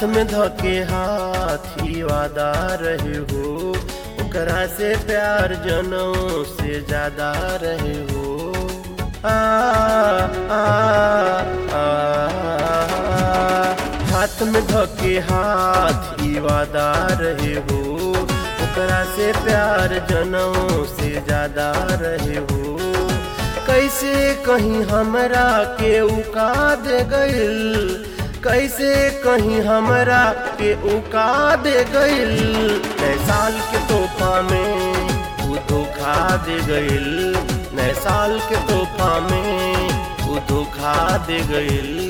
में धके हाथी वादा रहे हो ओकरा से प्यार जनों से ज्यादा रहे हो आ, आ, आ, हाथ में धके हाथी वादा रहे हो ओकरा से प्यार जनों से ज्यादा रहे हो कैसे कहीं हमरा के उका दे गइल कैसे कहीं हमरा के उका दे गइल नए साल के तोहफा में तू धोखा दे गइल नए साल के तोहफा में तू धोखा दे गइल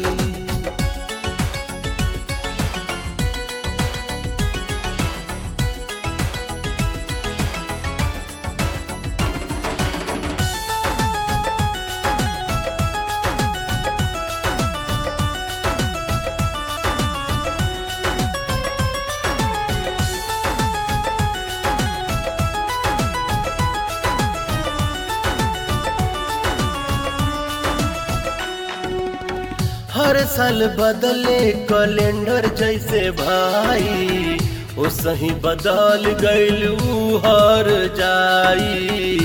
हर साल बदले कैलेंडर जैसे भाई ओ सही बदल गइल ऊ हर जाई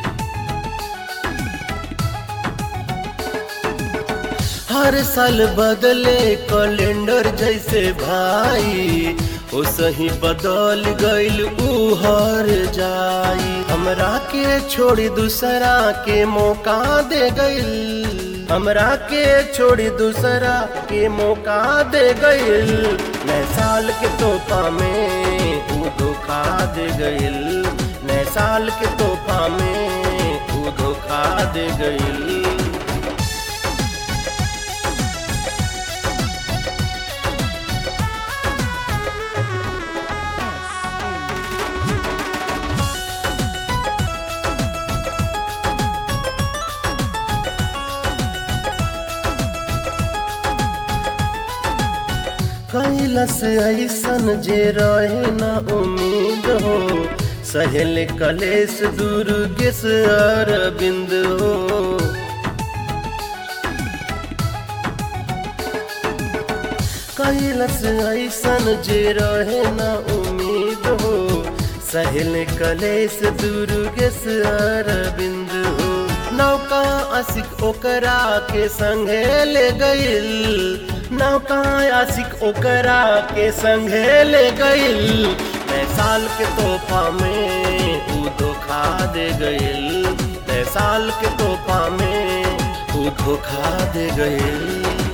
हर साल बदले कैलेंडर जैसे भाई ओ सही बदल गइल ऊ हर जाई हमरा के छोड़ी दूसरा के मौका दे गइल हमरा के छोड़ी दूसरा के मौका दे गइल नए साल के तोहफा में तू धोखा दे गइल नए साल के तोहफा में तू धोखा दे गइल कैलस ऐसन जे रहे न उम्मीद हो सहेल कलेश दुर्गेश अरविंद हो कैलस ऐसन जे रहे न उम्मीद हो सहेल कलेश दुर्गेश अरविंद हो नौका असिक ओकरा के संगे ले गइल नौका आशिक ओकरा के संगे ले गइल नए साल के तोहफा में ऊ धोखा दे गइल नए साल के तोहफा में ऊ धोखा दे गइल